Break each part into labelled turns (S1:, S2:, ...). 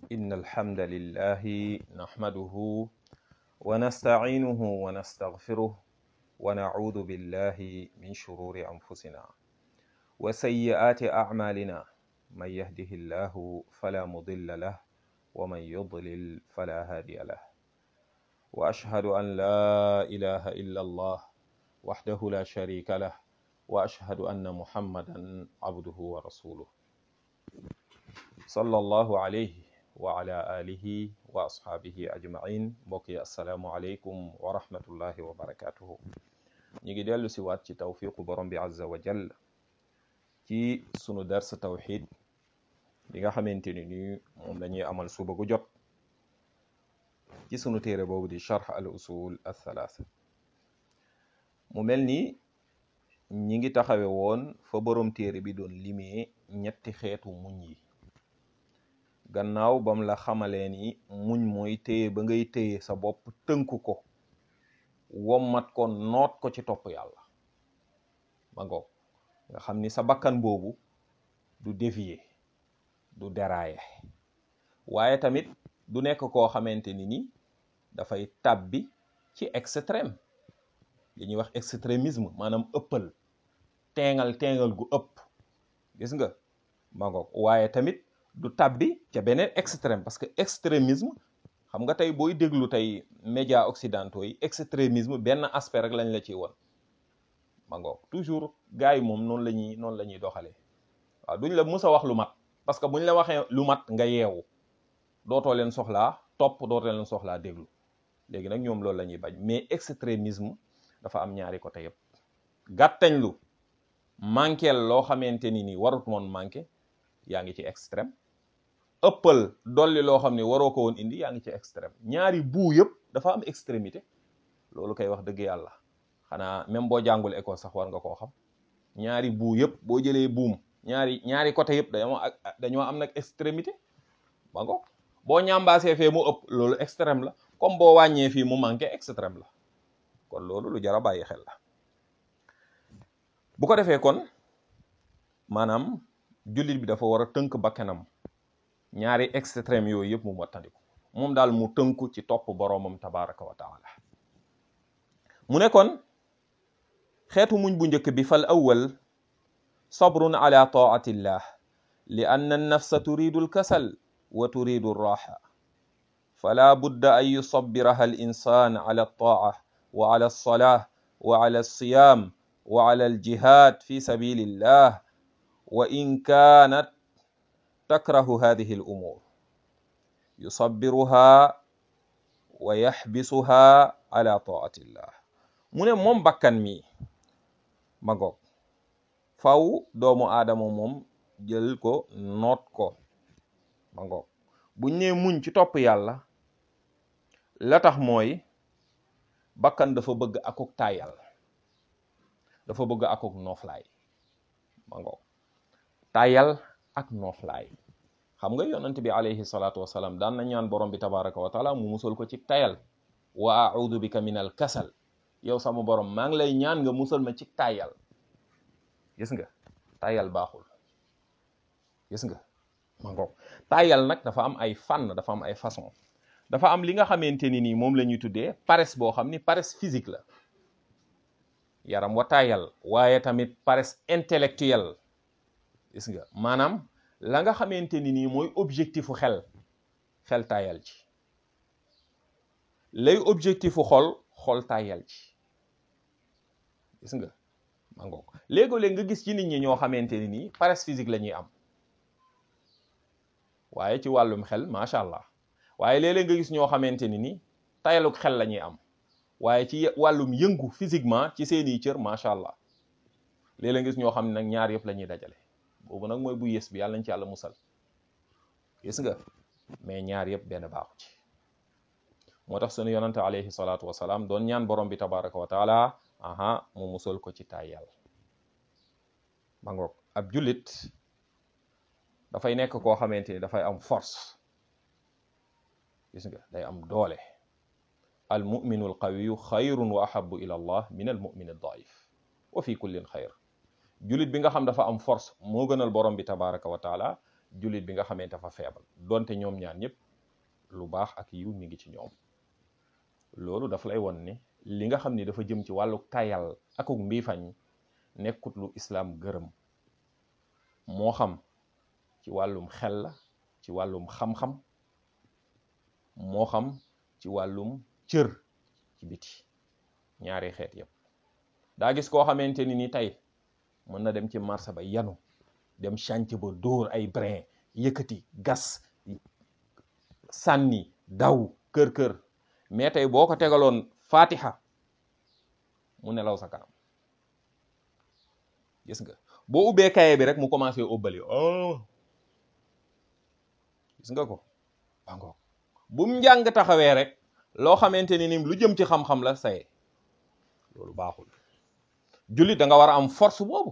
S1: إن الحمد لله نحمده ونستعينه ونستغفره ونعوذ بالله من شرور أنفسنا وسيئات أعمالنا من يهده الله فلا مضل له ومن يضلل فلا هادي له وأشهد أن لا إله إلا الله وحده لا شريك له وأشهد أن محمدا عبده ورسوله صلى الله عليه وعلى آله وأصحابه أجمعين بقي السلام عليكم ورحمة الله وبركاته نيجي ديالو سيوات ci tawfiqu borom bi azza wa jall ci sunu dars tawxid bi nga xamante ni ni moom lañuy amal suba gu jot ci sunu téere boobu di charx al usul al thalaatha mu mel ni ñi ngi taxawe woon fa borom téere bi doon limee ñetti xeetu muñ yi gannaaw bam la xamalee ni muñ mooy téye ba ngay téye sa bopp tënku ko wommat ko noot ko ci topp yàlla ma ngoog nga xam ni sa bakkan boobu du dévier du dérailler waaye tamit du nekk koo xamante ni ni dafay tàbbi ci extrême li ñuy wax extrémisme maanaam ëppal teengal teengal gu ëpp gis nga ma ngoog waaye tamit du tàbbi ca beneen extrême parce que extrémisme xam nga tey booy déglu tey médias occidentaux yi extrémisme benn aspect rek lañ la ciy won ma ngoog toujours gars yi moom noonu la ñuy noonu la ñuy doxalee waaw duñ la mus a wax lu mat parce que buñ la waxee lu mat nga yeewu dootoo leen soxlaa topp dootoo leen soxlaa déglu léegi nag ñoom loolu la ñuy bañ mais extrémisme dafa am ñaari côté yëpp gàttañ lu manqueel loo xamante ni nii warut moon manqué yaa ngi ci extrême ëppal dolli loo xam ne waroo ko woon indi yaa ngi ci extrême ñaari buu yëpp dafa am extrémité loolu koy wax dëgg yàlla xanaa même boo jàngul école sax war nga koo xam ñaari buu yëpp boo jëlee buum ñaari ñaari côté yëpp dañoo dañoo am nag extrémité ba ngo boo ñambaasee fee mu ëpp loolu extrême la comme boo wàññee fii mu manqué extrême la kon loolu lu jar a bàyyi xel la bu ko defee kon maanaam jullit bi dafa war a tënk bakkanam ñaari extrême yooyu yëpp mu wattandiku moom daal mu tënku ci topp boroomam tabaraka wa taala mu ne kon xeetu muñ bu njëkk bi fal awwal sabrun ala taatillah li anna an-nafsa turidu al-kasal wa turidu ar-raha fala budda an yusabbiraha al-insan ala at-ta'a wa ala as-salah wa ala as-siyam wa ala al-jihad fi sabilillah wa in kanat takrahu hadhihi al-umur yusabbiruha wa yaxbisuha ala taatillah mu ne moom bakkan mi ma ngoog faw doomu aadama moom jël ko noot ko ma ngoog buñ ne muñ ci topp yàlla la tax mooy bakkan dafa bëgg akuk tayal dafa bëgg akuk nooflaay ma ngoog tayal ak nooflaay xam nga yonent bi alayhi salaatu wasalaam daan na ñaan borom bi tabaraka wa taala mu musal ko ci tayal wa a'udhu bika min al kasal yow sama borom maa ngi lay ñaan nga musal ma ci tayal gis nga tayal baaxul gis nga ma ngoog tayal nag dafa am ay fànn dafa am ay façon dafa am li nga xamante ni nii moom la ñuy tuddee paresse boo xam ni paresse physique la yaram wa tayal waaye tamit paresse intellectuelle gis nga maanaam la nga xamante ni nii mooy objectifu xel xel tayal ci lay objectifu xol xol tayal ci gis nga ma ngoog léegoo-léeg nga gis ci nit ñi ñoo xamante ni nii paresse physique la ñuy am waaye ci wàllum xel macha allah waaye léeg-léeg nga gis ñoo xamante ni nii tayaluk xel la ñuy am waaye ci wàllum yëngu physiquement ci seeni cër macha allah léeg-léeg nga gis ñoo xam ne nag ñaar yëpp la ñuy dajale boobu nag mooy bu yées bi yàlla nañ ci yàlla musal gis nga mais ñaar yëpp benn baaxu ci moo tax sunu yonante alayhi salaatu wasalaam doon ñaan borom bi tabaraka wa taala aha mu musal ko ci tàyyal ma ngoog ab jullit dafay nekk koo xamante ni dafay am force gis nga day am doole al muminu al qawiyu xayrun wa ahabu ila allah min al mumin al daif wa fi kullin xayr jullit bi nga xam dafa am force moo gënal borom bi tabaraka wa taala jullit bi nga xamante dafa feebal donte ñoom ñaar ñëpp lu baax ak yiw mi ngi ci ñoom loolu daf lay won ni li nga xam ni dafa jëm ci wàllu tayal akuk mbiifañ nekkut lu islaam gërëm moo xam ci wàllum xel la ci wàllum xam-xam moo xam ci wàllum cër ci biti ñaari xeet yépp daa gis koo xamante ni ni tey mën na dem ci marché ba yanu dem chantier ba dóor ay brin yëkkati gas sànni daw kër kër mais tey boo ko tegaloon fatiha mu nelaw sa kanam gis nga boo ubbee kaye bi rek mu commencé óbbali oh gis nga ko bango bu mu njàng taxawee rek loo xamante ni ni lu jëm ci xam-xam la saye loolu baaxul jullit da nga war a am force boobu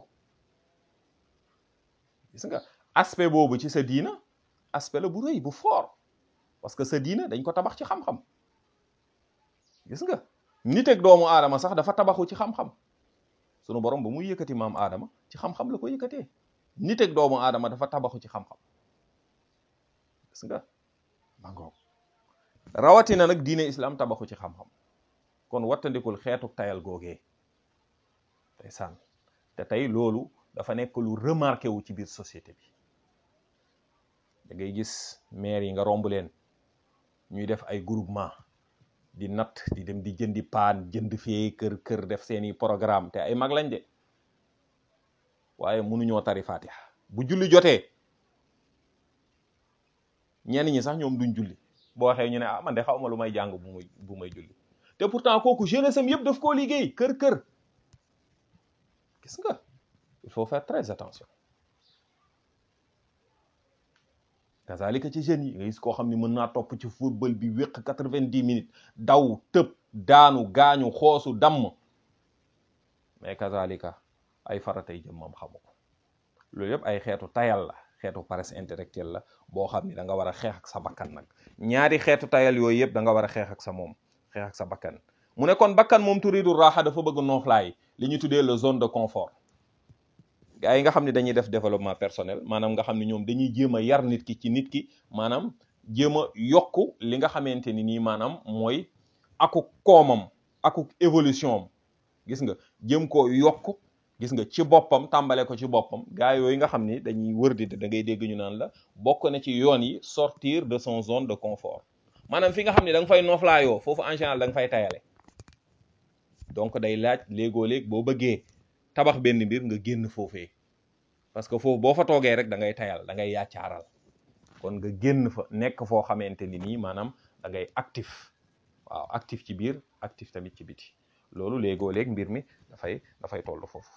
S1: gis nga aspect boobu ci sa diina aspect la bu rëy bu fort parce que sa diina dañ ko tabax ci xam-xam gis nga nit ak doomu aadama sax dafa tabaxu ci xam-xam sunu borom ba muy yëkkati maam aadama ci xam-xam la ko yëkkatee nit ak doomu aadama dafa tabaxu ci xam-xam gis nga ma ngoog rawatina nag diine islam tabaxu ci xam-xam kon wattandikul xeetu tayal googee tey sànn te tey loolu dafa nekk lu remarqué wu ci biir société bi da ngay gis maire yi nga romb leen ñuy def ay groupement di natt di dem di jëndi paan jënd fee kër kër def seeni programme te ay mag lañ de waaye mënuñoo tari fatiha bu julli jotee ñenn ñi sax ñoom duñ julli boo waxee ñu ne ah man de xaw ma lu may jàng bu may bu may julli te pourtant kooku jeunesse am yëpp daf koo liggéey kër kër gis nga il faut faire très attention kazalika ci jeunes yi nga gis koo xam ne mën naa topp ci football bi wéq quatre-vingt-dix minutes daw tëb daanu gaañu xoosu damm mais kazalika ay faratay jëm moom xamu ko loolu yëpp ay xeetu tayal la xeetu paresse intellectuelle la boo xam ni da nga war a xeex ak sa bakkan nag ñaari xeetu tayal yooyu yëpp da nga war a xeex ak sa moom xeex ak sa bakkan mu ne kon bakkan moom turidu raaxa dafa bëgg nooflaay li ñu tuddee le zone de confort gaa yi nga xam ne dañuy def développement personnel maanaam nga xam ne ñoom dañuy jéem a yar nit ki ci nit ki maanaam jéem a yokku li nga xamante ni nii maanaam mooy akuk koomam akuk évolution am gis nga jéem koo yokk gis nga ci boppam tàmbale ko ci boppam gaa yooyu nga xam ni dañuy wër di da ngay dégg ñu naan la bokk na ci yoon yi sortir de son zone de confort maanaam fi nga xam ne da nga fay nooflaayoo foofu en général da nga fay tayale donc day laaj léegoo léeg boo bëggee tabax benn mbir nga génn foofee parce que foofu boo fa toogee rek da ngay tayal da ngay yaacaaral kon nga génn fa nekk foo xamante ni nii maanaam da ngay actif waaw actif ci biir actif tamit ci biti loolu léegoo léeg mbir mi dafay dafay toll foofu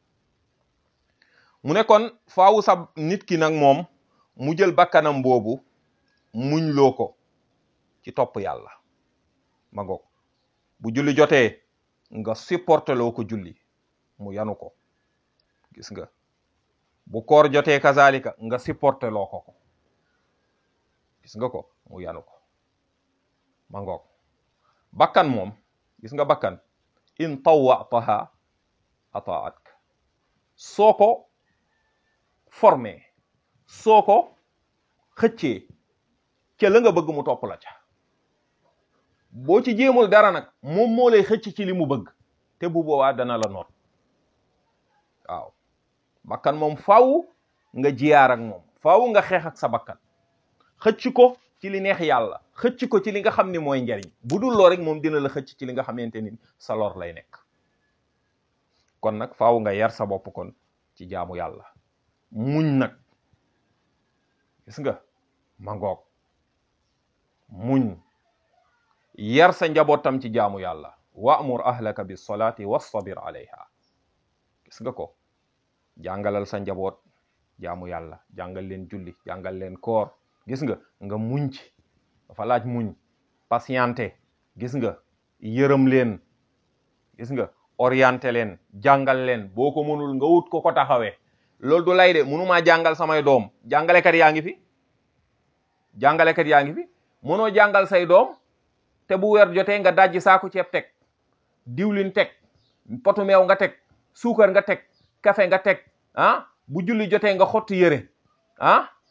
S1: mu ne kon faawu sa nit ki nag moom mu jël bakkanam boobu muñ loo ko ci topp yàlla ma ngoog bu julli jotee nga supporté loo ko julli mu yanu ko gis nga bu koor jotee kazalika nga supporté loo ko ko gis nga ko mu yanu ko ma ngoog bakkan moom gis nga bakkan in tawwataha ataatka soo ko formé soo ko xëccee ca la nga bëgg mu topp la ca boo ci jéemul dara nag moom moo lay xëcc ci li mu bëgg te bu boobaa dana la noot waaw bakkan moom faaw nga jiyaar ak moom faaw nga xeex ak sa bakkan xëcc ko ci li neex yàlla xëcc ko ci li nga xam ni mooy njariñ bu dul loo rek moom dina la xëcc ci li nga xamante ni sa lor lay nekk kon nag faaw nga yar sa bopp kon ci jaamu yàlla muñ nag gis nga ma ngoog muñ yar sa njabootam ci jaamu yàlla wa'mur ahlaka bis salaati wastabir alayha gis nga ko jàngalal sa njaboot jaamu yàlla jàngal leen julli jàngal leen koor gis nga nga muñ ci dafa laaj muñ patienté gis nga yërëm leen gis nga orienté leen jàngal leen boo ko mënul nga wut ko ko taxawee loolu du lay de mënumaa jàngal samay doom jàngalekat yaa ngi fi jàngalekat yaa ngi fi mënoo jàngal say doom te bu weer jotee nga dajji saaku ceeb teg diwlin teg potu meew nga teg suukar nga teg café nga teg ah bu julli jotee nga xotti yëre ah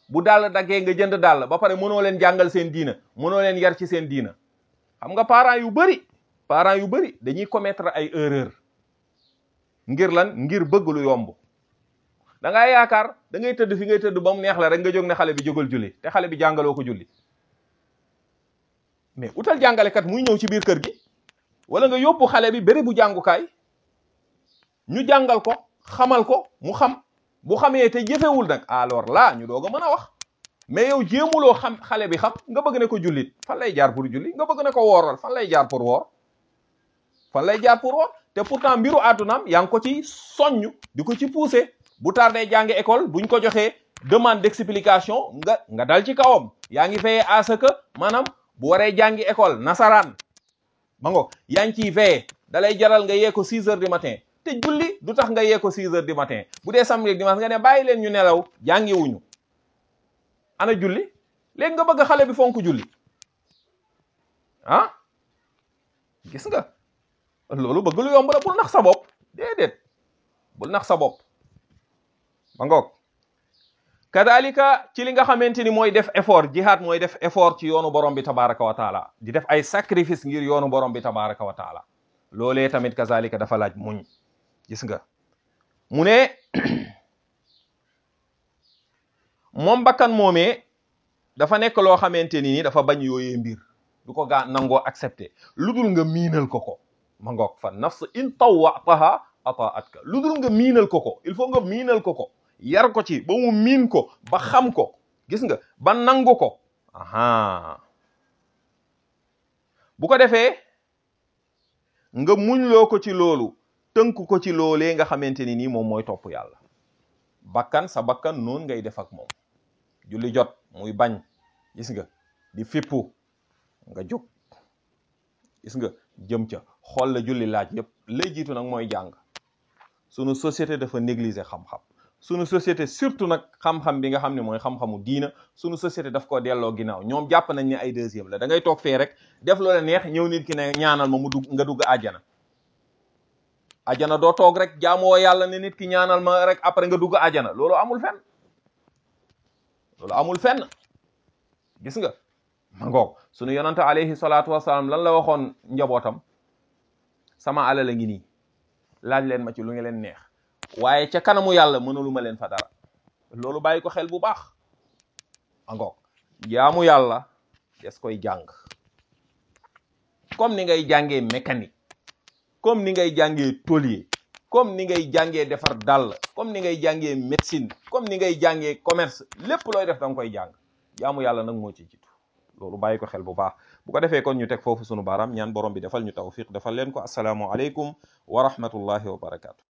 S1: bu dàll daggee nga jënd dàll ba pare mënoo leen jàngal seen diina mënoo leen yar ci seen diina xam nga parents yu bari parents yu bari dañuy commettre ay erreur ngir lan ngir bëgg lu yomb da ngaa yaakaar da ngay tëdd fi ngay tëdd ba mu neex la rek nga jóg ne xale bi jógal julli te xale bi jàngaloo ko julli mais utal jàngalekat muy ñëw ci biir kër gi wala nga yóbbu xale bi béréb bu jàngukaay ñu jàngal ko xamal ko mu xam bu xamee te jëfewul nag alors là ñu doog a mën a wax mais yow jéemuloo xam xale bi xam nga bëgg ne ko jullit fan lay jaar pour julli nga bëgg ne ko wooral fan lay jaar pour woor fan lay jaar pour woor te pourtant mbiru àddunaam yaa ngi ko ci soññ di ko ci pousser bu tardé jàngi école buñ ko joxee demande d'explication nga nga dal ci kawam yaa ngi veillé à ce que maanaam bu waree jàngi école nasaraan ma ngo yaa ngi ciy veillé dalay jaral nga yee ko 6 heures du matin te julli du tax nga yee ko 6 heures du matin bu dee samedi dimanche nga ne bàyyi leen ñu nelaw jàngi wuñu ana julli léegi nga bëgg xale bi fonk julli ah gis nga loolu bëgg lu yomb la bul nax sa bopp déedéet bul nax sa bopp ma ngoog kadalika ci li nga xamante ni mooy def effort jihad mooy def effort ci yoonu borom bi tabaraka wa taala di def ay sacrifice ngir yoonu borom bi tabaraka wa taala loolee tamit kazalika dafa laaj muñ gis nga mu ne moom bakkan moomee dafa nekk loo xamante ni ni dafa bañ yooyee mbir du ko gaa nangoo accepté lu dul nga miinal ko ko ma ngoog fa nafs in tawwataha ataatka lu dul nga miinal ko ko il faut nga miinal ko ko yar ko ci ba mu miin ko ba xam ko gis nga ba nangu ko aha bu ko defee nga muñloo ko ci loolu tënk ko ci loolee nga xamante ni nii moom mooy topp yàlla bakkan sa bakkan noonu ngay def ak moom julli jot muy bañ gis nga di fippu nga jóg gis nga jëm ca xool la julli laaj yépp lay jiitu nag mooy jàng sunu société dafa négliger xam-xam sunu société surtout nag xam-xam bi nga xam ne mooy xam-xamu diina sunu société daf ko delloo ginnaaw ñoom jàpp nañ ne ay deuxième la da ngay toog fee rek def loola neex ñëw nit ki ne ñaanal ma mu dugg nga dugg àjjana àjjana doo toog rek jaamoo yàlla ne nit ki ñaanal ma rek après nga dugg àjjana loolu amul fenn loolu amul fenn gis nga ma ngoog sunu yonante alayhi salaatu wasalaam lan la waxoon njabootam sama alal a ngi nii laaj leen ma ci lu nga leen neex waaye ca kanamu yàlla mënalu ma leen fa dara loolu bàyyi ko xel bu baax ma ngoog jaamu yàlla des koy jàng comme ni ngay jàngee mécanique comme ni ngay jàngee tôlier comme ni ngay jàngee defar dàll comme ni ngay jàngee médecine comme ni ngay jàngee commerce lépp looy def da nga koy jàng jaamu yàlla nag moo ci jiitu loolu bàyyi ko xel bu baax bu ko defee kon ñu teg foofu sunu baaraam ñaan borom bi defal ñu tawfiq defal leen ko asalaamu aleykum wa rahmatullahi wa barakaatu